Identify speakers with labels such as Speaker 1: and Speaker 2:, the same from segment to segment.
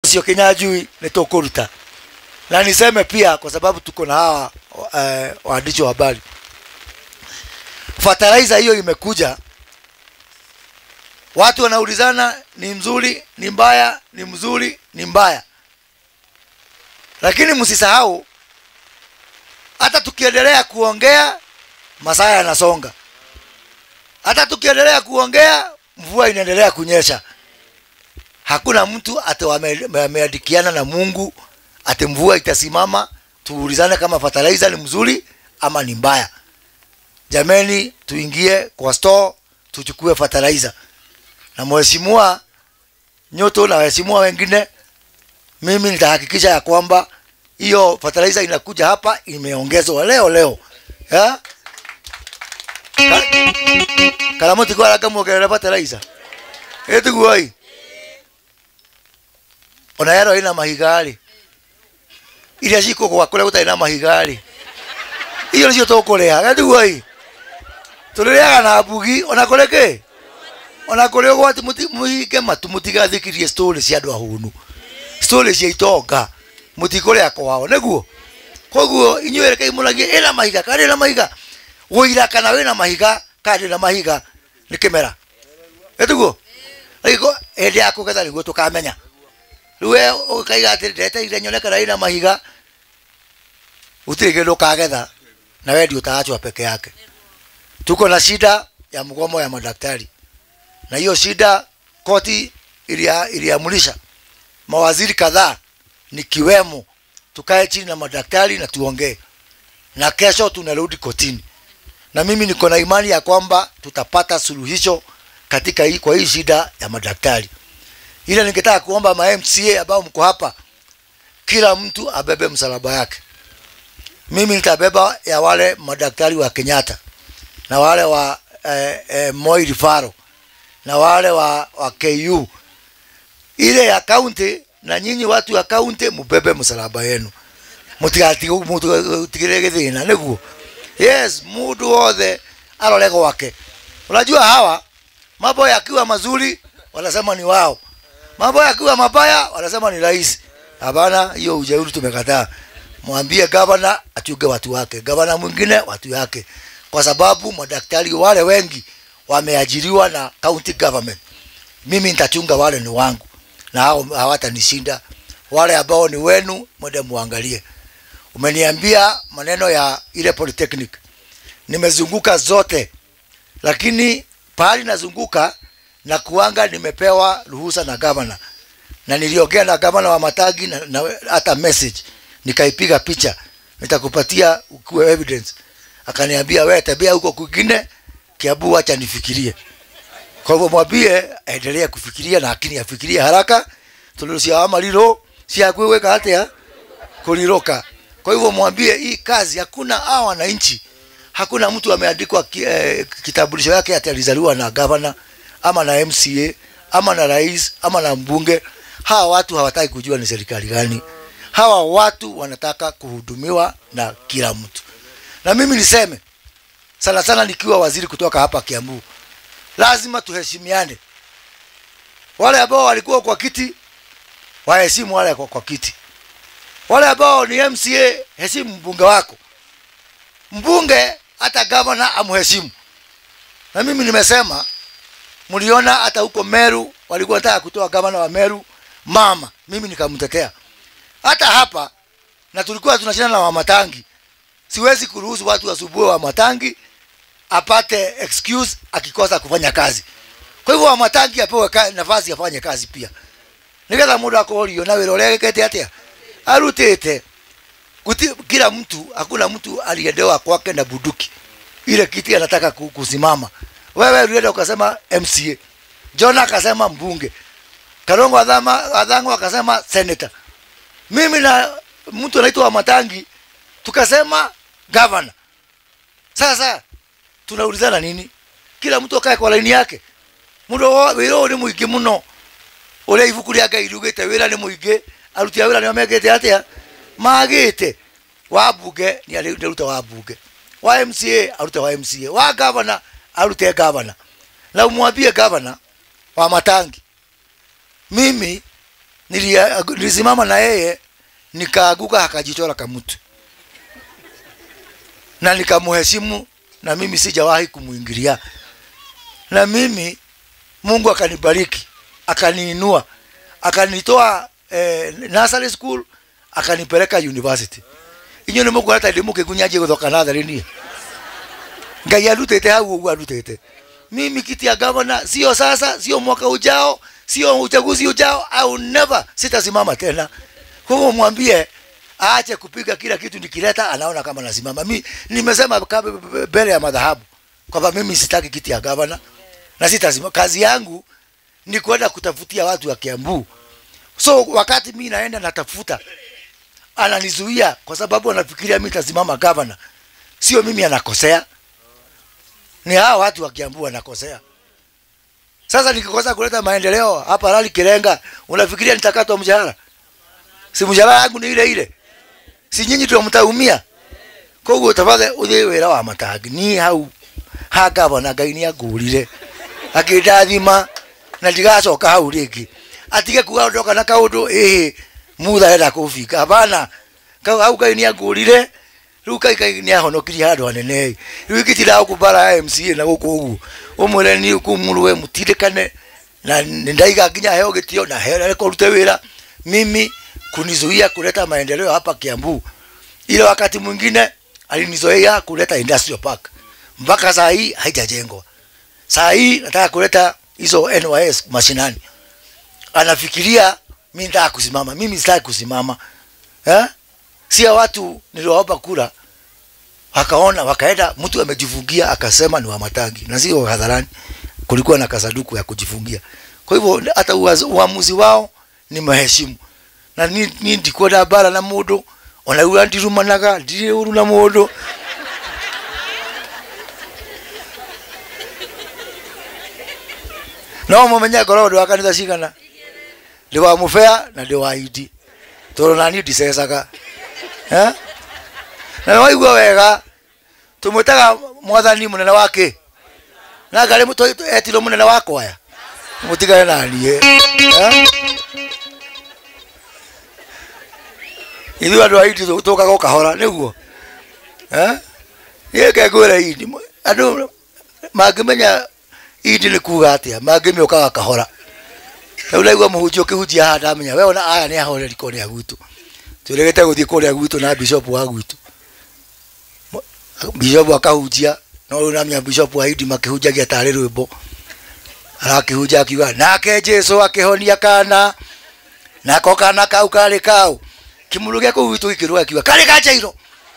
Speaker 1: ucio kinyanjui ni tukuruta na niseme pia kwa sababu tuko na hawa eh, waandishi wa habari fertilizer hiyo imekuja watu wanaulizana ni mzuri ni mbaya ni mzuri ni mbaya lakini msisahau hata tukiendelea kuongea masaa yanasonga hata tukiendelea kuongea mvua inaendelea kunyesha hakuna mtu ati wame- wameandikiana na mungu ati mvua itasimama tuulizane kama fertilizer ni mzuri ama ni mbaya jameni tuingie kwa store tuchukue fertilizer na mheshimiwa nyoto na waheshimiwa wengine mimi nitahakikisha ya kwamba hiyo fertilizer inakuja hapa imeongezwa leo leo ya? Ka- karamoti kwaraga muongerera fertilizer ĩtiguoi ona yero ĩna mahiga-rĩ iria cikũgwa kũrĩa gũtarĩ na mahiga-rĩ icio nĩcio tũkũrĩa ĩtiguoi tũrĩrĩaga na mbugi ona kũrĩ kĩ ona kũrĩ ũgwati mũti- mũhinge matu mũtigathikirie story cia andũ ahũnu story cia itonga mũtikũrĩa kwao nĩguo koguo inyuĩ rekei mũragie ĩna mahiga kana ĩna mahiga wũira kana wĩna mahiga kana ndĩna mahiga nĩ kĩmera ĩtiguo rĩgo hĩndĩ ya kũgetha nĩguo tũkamenya rĩu we ũkaiga atĩ ndeteire nyone kana ĩna mahiga gũtirĩ kĩndũ ũkagetha na we ndio utaachwa peke yake tuko na shida ya mgomo ya madaktari na hiyo shida koti ilia- iliamulisha mawaziri kadhaa nikiwemo tukae chini na madaktari na tuongee na kesho tunarudi kotini na mimi niko na imani ya kwamba tutapata suluhisho katika hii, kwa hii shida ya madaktari ile ningetaka kuomba ma MCA ambao mko hapa kila mtu abebe msalaba yake mimi nitabeba ya wale madaktari wa Kenyatta na wale wa eh, eh, Moi Rifaro na wale wa, wa KU ile ya kaunti na nyinyi watu wa kaunti mubebe msalaba yenu mutigatigire githina niguo yes mundu wothe arore gwake unajua hawa mambo yakiwa mazuri wanasema ni wao mambo yakiwa mabaya wanasema ni rais hapana hiyo ujeuri tumekataa mwambie gavana achunge watu wake gavana mwingine watu yake kwa sababu madaktari wale wengi wameajiriwa na county government mimi nitachunga wale ni wangu na hao hawatanishinda wale ambao ni wenu mwende muangalie umeniambia maneno ya ile polytechnic nimezunguka zote lakini pahali nazunguka na kuanga nimepewa ruhusa na gavana na niliongea na gavana wa matagi na, na hata message nikaipiga picha nitakupatia ukuwe evidence akaniambia wewe tabia huko kwingine kiabu acha nifikirie kwa hivyo mwambie aendelee kufikiria na lakini afikirie haraka tulucia amariro ciakwĩwĩka atĩa kũrirũka kwa hivyo mwambie hii kazi hakuna hawa wananchi hakuna mtu ameandikwa ki, eh, kitambulisho yake ati alizaliwa na gavana ama na mca ama na rais ama na mbunge hawa watu hawataki kujua ni serikali gani hawa watu wanataka kuhudumiwa na kila mtu na mimi niseme sana sana nikiwa waziri kutoka hapa kiambu lazima tuheshimiane wale ambao walikuwa kwa kiti waheshimu wale kwa, kwa kiti wale ambao ni mca heshimu mbunge wako mbunge hata gavana amheshimu na mimi nimesema mliona hata huko meru walikuwa nataka kutoa gavana wa meru mama mimi nikamtetea hata hapa na tulikuwa tunashindana na wamatangi siwezi kuruhusu watu wasumbue wamatangi apate excuse akikosa kufanya kazi kwa hivyo wamatangi apewe ka- nafasi afanye kazi pia nigetha mundu akorio na wira uria gikete atia arutite Guti, kila mtu hakuna mtu aliendewa kwake na bunduki ile kiti anataka ku- kusimama wewe ulienda ukasema mca john akasema mbunge karongo adhama adhango akasema senator mimi na mtu anaitwa Wamatangi tukasema governor. Sasa tunaulizana nini? Kila mtu akae kwa laini yake. Mundu wo- wira ũyũ nĩ mũingĩ mũno ũrĩa ibuku rĩa ngai riugĩte wĩra nĩ mũingĩ aruti a wĩra nĩo mekĩte atĩa magĩte wa mbunge nĩ arĩ- nĩ arute wa mbunge wa mca arute wa mca wa gavana arute gavana na umwambie gavana wa matangi mimi Nilia- nilisimama na yeye nikaaguka akajichora kamutu na nikamheshimu na mimi sijawahi kumuingilia na mimi mungu akanibariki akaniinua akanitoa eh, nursery school akanipeleka university inyo nä må kå rata ndä må kä ngunyanjie gå thoka natharä ngai arutete hau ũguo arutete mimi kiti ya gavana sio sasa sio mwaka ujao sio uchaguzi ujao au never sitasimama tena kwa hivyo mwambie aache kupiga kila kitu nikileta anaona kama nasimama mi nimesema kab- mbele ya madhahabu kwamba mimi sitaki kiti ya gavana na sitasimama kazi yangu ni kwenda kutafutia watu wa kiambu so wakati mi naenda natafuta ananizuia kwa sababu anafikiria mi tasimama gavana sio mimi anakosea ni hawa watu wa kiambu wanakosea sasa nikikosa kuleta maendeleo hapa rali kirenga unafikiria nitakatwa mshahara si mshahara yangu ni ile ile si nyinyi ndio mtaumia koguo tafadhali uthie wira wa matangi ni hau ha gavana ngai nĩ angũrire akĩndathima na ndigacoka hau rĩngĩ atige kuga ndoka na kaũndũ ĩhĩ mutha enda kũbinga hapana Kau- hau ngai nĩ angũrire rĩu kai kai nĩ ahonokirie handũ hanene rĩu ingĩtindaga kumbara ya mca na gũkũ ũguo ũmwĩre niĩ kumurwe mũtindĩkane na nĩ ndaiga nginya heo gĩtio na heo kũrute wĩra mimi kunizuia kuleta maendeleo hapa Kiambu. Ile wakati mwingine alinizoea kuleta industrial park, mpaka saa hii haijajengwa. Saa hii nataka kuleta hizo NYS mashinani, anafikiria mimi nataka kusimama. Mimi sitaki kusimama eh? Sia watu niliwaomba kura akaona wakaenda, mtu amejifungia akasema ni wa Matangi na sio hadharani, kulikuwa na kasaduku ya kujifungia. Kwa hivyo hata uaz- uamuzi wao ni maheshimu na ni, ni ndikwenda mbara na mundu ona riu ndirumanaga ndirĩ ũru na mũndũ no mũmenye ngoragwo ndĩ wa kanitha cigana ndĩ wa mũbea na ndĩ wa idi tondũ nani ndicecaga Eh? na nĩ waigua wega tũmwĩtaga mwathani mũnene wa kĩ na ngarĩ etirwo mũnene wa kwaya mũtigane na niĩ Eh? ithuĩ andũ a idi tũkaga ũkahora nĩguo niĩ kengwĩra idi andũ mangĩmenya idi nĩ kuga atĩa mangĩmĩũkaga kahora rĩu naigua mũhunjia ũkĩhunjia haha ndamenya we ona aya nĩ ahoreri kũrĩa gwitũ twĩrĩgĩte gũthiĩ kũrĩa gwitũ na bishop wa gwitũ bishop akahunjia no rĩu namenya bishop wa idi makĩhunjagia tarĩ rwĩmbo arakĩhunja akiuga nake jesu akĩhonia kana nako kana kau karĩ kau kimuru gĩa kũu gwitũ gĩkĩrwo akiuga karĩ ka jairo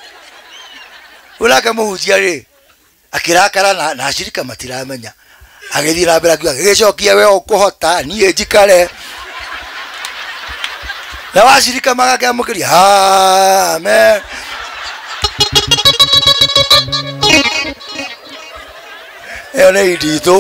Speaker 1: ũnake mũhunjia rĩ akĩrakara na, na acirika matiramenya agĩthiĩ na mbere akiuga gĩcokia we ũkũhota niĩ njikare na wacirika magakĩamũkĩria amen ĩyo nĩ idi itũ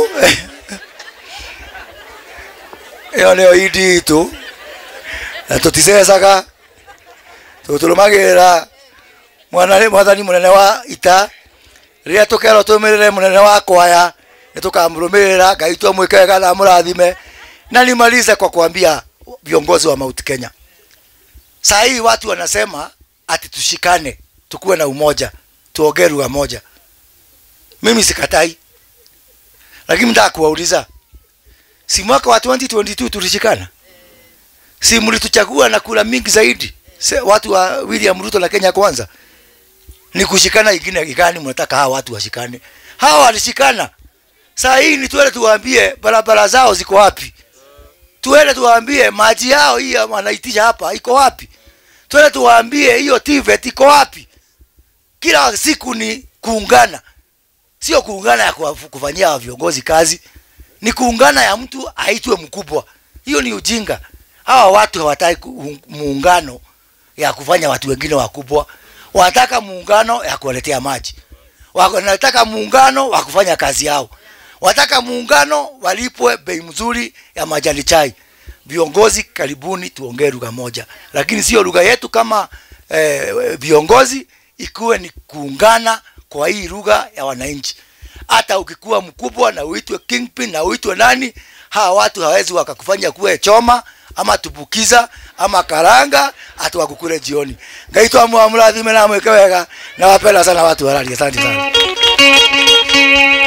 Speaker 1: ĩyo nĩyo idi itũ na tũticecaga tũtũrũmagĩrĩra mwana mwathani mũnene wa ita rĩrĩa tũkerwo tũmĩrĩre mũnene wa kwaya nĩ tũkamrũmĩrĩra ngai twamwĩke wega na mũrathime na nimalize kwa kuambia viongozi wa Mount Kenya saa hii watu wanasema ati tushikane tukuwe na umoja tuongee lugha moja mimi sikatai lakini mtaka kuwauliza si mwaka wa 2022 tulishikana si mlituchagua na kura mingi zaidi Se, watu wa William Ruto na Kenya kwanza ni kushikana ingine gani mnataka hawa watu washikane hawa walishikana saa hii ni tuende tuwaambie barabara zao ziko wapi tuende tuwaambie maji yao hii wanaitisha hapa iko wapi tuende tuwaambie hiyo TVET iko wapi kila siku ni kuungana sio kuungana ya kuwafu- kufanyia hawa viongozi kazi ni kuungana ya mtu aitwe mkubwa hiyo ni ujinga hawa watu hawataki ku- muungano ya kufanya watu wengine wakubwa wanataka muungano ya kuwaletea maji wanataka muungano wa kufanya kazi yao wanataka muungano walipwe bei mzuri ya majani chai viongozi karibuni tuongee lugha moja lakini sio lugha yetu kama eh, viongozi ikuwe ni kuungana kwa hii lugha ya wananchi hata ukikuwa mkubwa na uitwe kingpin na uitwe nani hawa watu hawezi wakakufanya kuwe choma ama tubukiza ama karanga atuwakukure jioni ngai twamwamurathime na mwike wega na wapenda sana watu warari asante sana